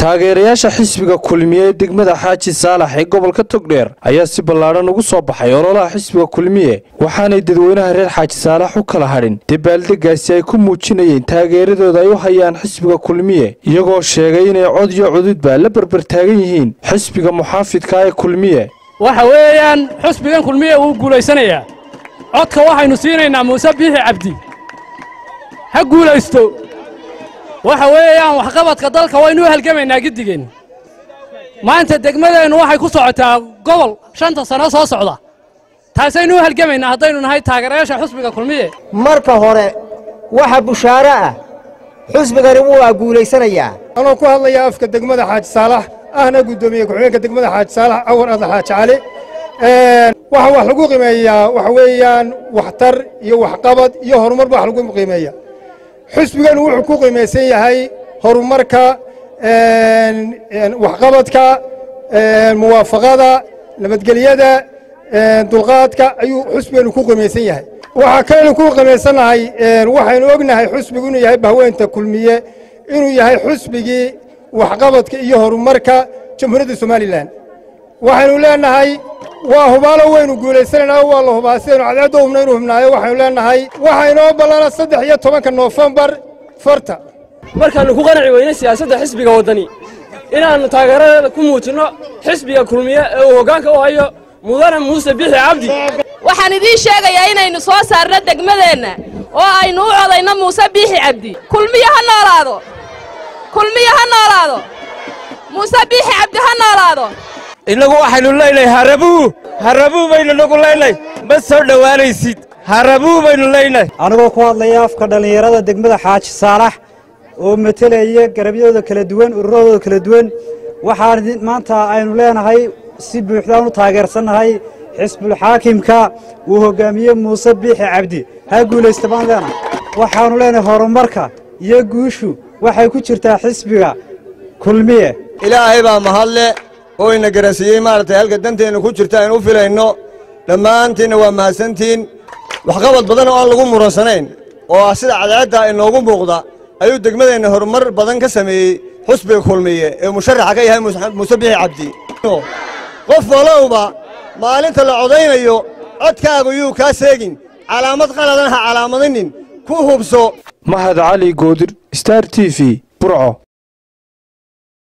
taageerayaasha xisbiga kulmiye ee degmada xaaji saalax ee gobolka togdheer ayaa si ballaadhan ugu soo baxay ololaha xisbiga kulmiye waxaanay dadweynaha reer xaaji saalax u kala hadhin dabaaldegaasi ay ku muujinayeen taageeradooda ay u hayaan xisbiga kulmiye iyagoo sheegay inay cod iyo cududba la berbertaagan yihiin xisbiga muxaafidka ee kulmiye waxa weeyaan xusbigan kulmiye wuu guulaysanayaa codka waxaynu siinaynaa muuse biixi cabdi ha guulaysto waxa weeyaan waxqabadka dalka waynu u halgamaynaa giddigeen maanta degmadeennu waxay ku socotaa gobol shanta sano soo socda taasaynu u halgamaynaa haddaynu nahay taageerayaasha xusbiga kulmiye marka hore waxa bushaaro ah xusbigani wuu guulaysanayaa anoo ku hadlaya afka degmada xaaji saalax ahna guddoomiye ku-xigeenka degmada xaaji saalax cawar adla xaaji cali waxaa wax lagu qiimeeyaa waxa weeyaan waxtar iyo waxqabad iyo horumar ba wax lagu qiimeeya xusbiganu wuxuu ku qiimaysan yahay horumarka waxqabadka muwaafaqada nabadgelyada dulqaadka ayuu xusbiganu ku qiimaysan yahay waxaa kaynu ku qiimaysannahay waxaynu ognahay xusbigu inuu yahay bahweynta kulmiye inuu yahay xusbigii waxqabadka iyo horumarka jamhuuriyadda somalilan waxaynu leenahay waa hubaalo waynu guulaysanaynaa waa la hubaa sidaynu cadceedda hubna inuu hubnaayo waxaynu leenahay waxaa inoo ballana saddex iyo tobanka noofembar farta markaannu ku qanci weynay siyaasadda xisbiga waddani inaannu taageeradeeda ku muujinno xisbiga kulmiye ee uu hoggaanka u hayo mudane muuse bixi cabdi waxaan idiin sheegayaa inaynu soo saarno degmadeenna oo aynu u codayno muuse biixi cabdi kulmiye ha noolaado kulmiye ha noolaado muuse biixi cabdi ha noolaado innagu waxaynu leynay harabuu harabuu baynu nagu leynay ma soo dhowaanaysid harabuu baynu leynay anigoo ku hadlaya afka dhallinyarada degmada xaaji saalax oo metelaya garabyadooda kala duwan ururadooda kala duwan waxaan maanta aynu leenahay si buuxdaan u taageersannahay xisbulxaakimka uu hoggaamiye muuse biixi cabdi ha guulaysta baan leenahay waxaannu leenahay horumarka iyo guushu waxay ku jirtaa xisbiga kulmiye ilaahay baa mahadle oo ina garansiiyey maaragtay halka danteenna ku jirta aynu u filayno dhammaantiinna waa mahadsantiin waxqabad badan oo aan lagu muransanayn oo ah sida cadceedda inoogu muuqda ayuu degmadeenna horumar badan ka sameeyey xusbiga kulmiye ee musharaxa ka yahay muuse bixi cabdi qof walowba maalinta la codaynayo codkaagu yuu kaa seegin calaamad qaladan ha calaamadinin ku hubso mahad cali goodir star t v burco